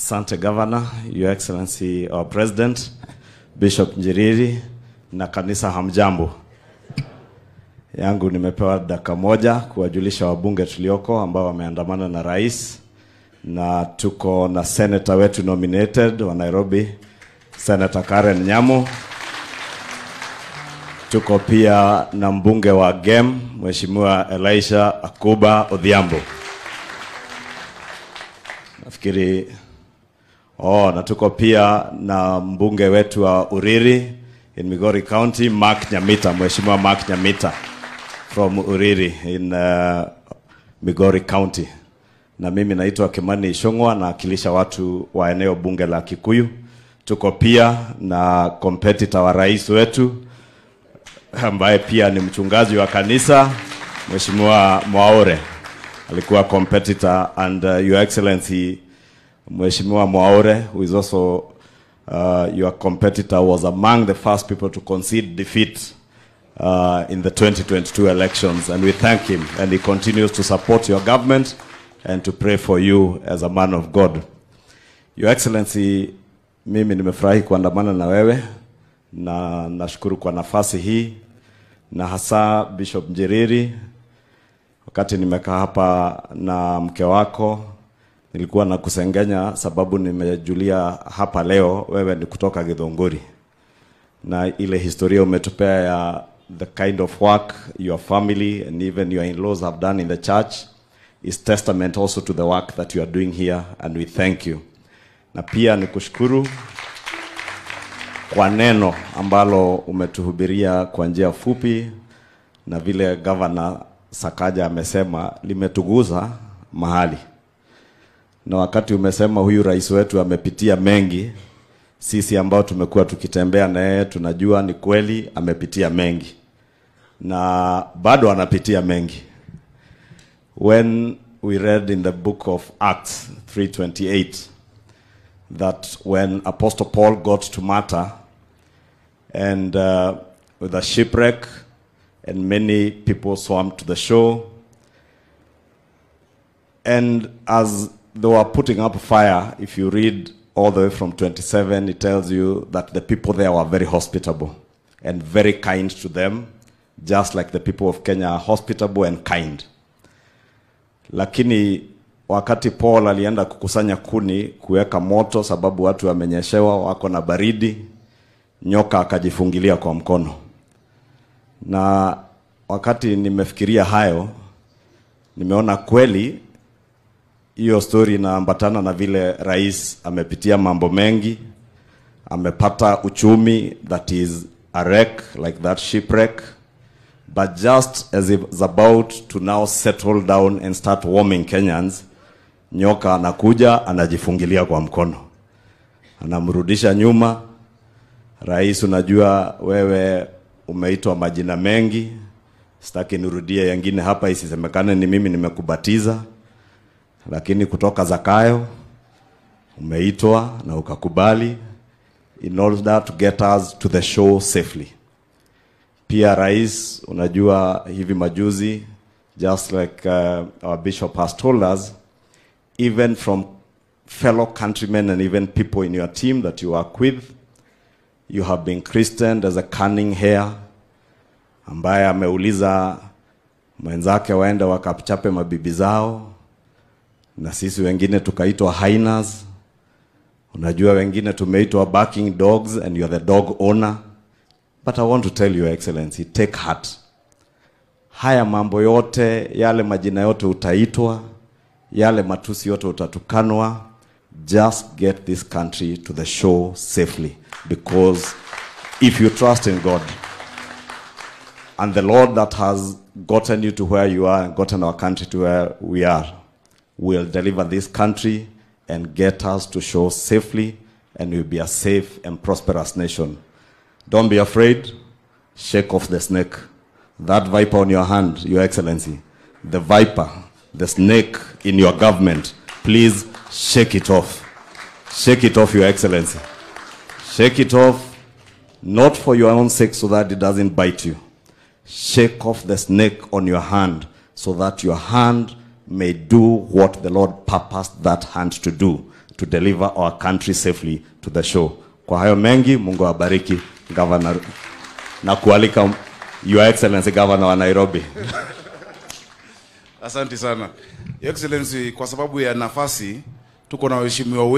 Asante Governor, Your Excellency our President, Bishop Njiriri na kanisa hamjambo. Yangu nimepewa dakika moja kuwajulisha wabunge tulioko ambao wameandamana na rais, na tuko na senator wetu nominated wa Nairobi, Senator Karen Nyamu. Tuko pia na mbunge wa GEM Mheshimiwa Elisha Akuba Odhiambo. Nafikiri oh, na tuko pia na mbunge wetu wa Uriri in Migori County Mark Nyamita, Mheshimiwa Mark Nyamita from Uriri in uh, Migori County. Na mimi naitwa Kimani Ishongwa nawakilisha watu wa eneo bunge la Kikuyu. Tuko pia na competitor wa rais wetu ambaye pia ni mchungaji wa kanisa Mheshimiwa Mwaore alikuwa competitor and uh, your excellency Mheshimiwa Mwaore who is also uh, your competitor was among the first people to concede defeat uh, in the 2022 elections and we thank him and he continues to support your government and to pray for you as a man of God. Your excellency mimi nimefurahi kuandamana na wewe na nashukuru kwa nafasi hii na hasa Bishop Njiriri wakati nimekaa hapa na mke wako nilikuwa na kusengenya sababu nimejulia hapa leo wewe ni kutoka Githunguri na ile historia umetupea ya the kind of work your family and even your in-laws have done in the church is testament also to the work that you are doing here and we thank you na pia ni kushukuru kwa neno ambalo umetuhubiria kwa njia fupi na vile gavana Sakaja amesema limetuguza mahali, na wakati umesema huyu rais wetu amepitia mengi, sisi ambao tumekuwa tukitembea na yeye tunajua ni kweli amepitia mengi na bado anapitia mengi. When we read in the book of Acts 3:28 that when Apostle Paul got to Malta and uh, with a shipwreck and many people swam to the shore. And as they were putting up fire, if you read all the way from 27, it tells you that the people there were very hospitable and very kind to them, just like the people of Kenya are hospitable and kind. Lakini wakati Paul alienda kukusanya kuni kuweka moto, sababu watu wamenyeshewa, wako na baridi, nyoka akajifungilia kwa mkono. Na wakati nimefikiria hayo, nimeona kweli hiyo story inaambatana na vile rais amepitia mambo mengi, amepata uchumi that is a wreck like that shipwreck but just as he was about to now settle down and start warming Kenyans, nyoka anakuja anajifungilia kwa mkono, anamrudisha nyuma. Rais, unajua wewe umeitwa majina mengi, sitaki nirudie yengine hapa isisemekane ni mimi nimekubatiza, lakini kutoka Zakayo umeitwa na ukakubali in order to get us to the show safely. Pia rais, unajua hivi majuzi, just like uh, our bishop has told us, even from fellow countrymen and even people in your team that you work with, you have been christened as a cunning hare ambaye ameuliza mwenzake waende wakachape mabibi zao, na sisi wengine tukaitwa hyenas. Unajua wengine tumeitwa barking dogs and you are the dog owner. But I want to tell your excellency, take heart. Haya mambo yote, yale majina yote utaitwa, yale matusi yote utatukanwa, just get this country to the shore safely because if you trust in God and the Lord that has gotten you to where you are and gotten our country to where we are will deliver this country and get us to shore safely and we'll be a safe and prosperous nation. Don't be afraid. Shake off the snake. That viper on your hand, Your Excellency, the viper, the snake in your government, please shake it off. Shake it off, Your Excellency. Shake it off, not for your own sake so that it doesn't bite you. Shake off the snake on your hand so that your hand may do what the Lord purposed that hand to do to deliver our country safely to the show. Kwa hayo mengi, Mungu awabariki governor na kualika Your Excellency Governor wa Nairobi. Asante sana Your Excellency, kwa sababu ya nafasi tuko na waheshimiwa